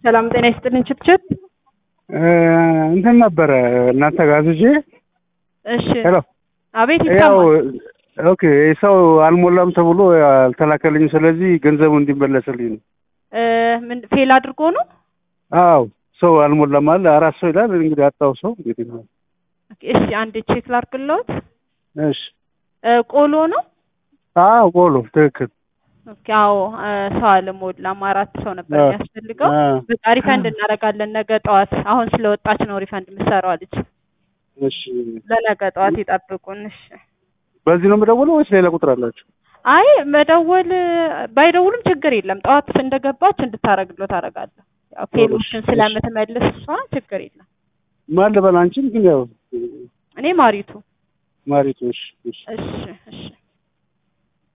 ሰላም ጤና ይስጥልን። ችትችት እንትን ነበረ እናንተ ጋዝዤ እሺ፣ ሄሎ አቤት ያው ይሰማል። ኦኬ ሰው አልሞላም ተብሎ አልተላከልኝም። ስለዚህ ገንዘቡ እንዲመለስልኝ ነው። እ ምን ፌል አድርጎ ነው? አዎ ሰው አልሞላም አለ። አራት ሰው ይላል እንግዲህ አጣው ሰው እንግዲህ ነው። ኦኬ፣ እሺ አንድ ቼክ ላድርግልዎት። እሺ እ ቆሎ ነው? አዎ ቆሎ ትክክል። ኦኬ፣ አዎ እ ሰው አልሞላም። አራት ሰው ነበር አ- የሚያስፈልገው። አ፣ በቃ ሪፈንድ እናደርጋለን ነገ ጠዋት። አሁን ስለወጣች ነው ሪፈንድ የምትሰራው ልጅ። እሺ ለነገ ጠዋት ይጠብቁን። እሺ። በዚህ ነው የምደውለው ወይስ ሌላ ቁጥር አላችሁ? አይ መደወል ባይደውሉም ችግር የለም። ጠዋት እንደገባች እንድታረግሎ ታረጋለሁ። ያው ፌሎችን እሺ። ስለምትመልስ እሷ ችግር የለም። ማን ልበል አንቺን ግን ያው እኔ ማሪቱ። ማሪቱ እሺ እሺ እሺ እሺ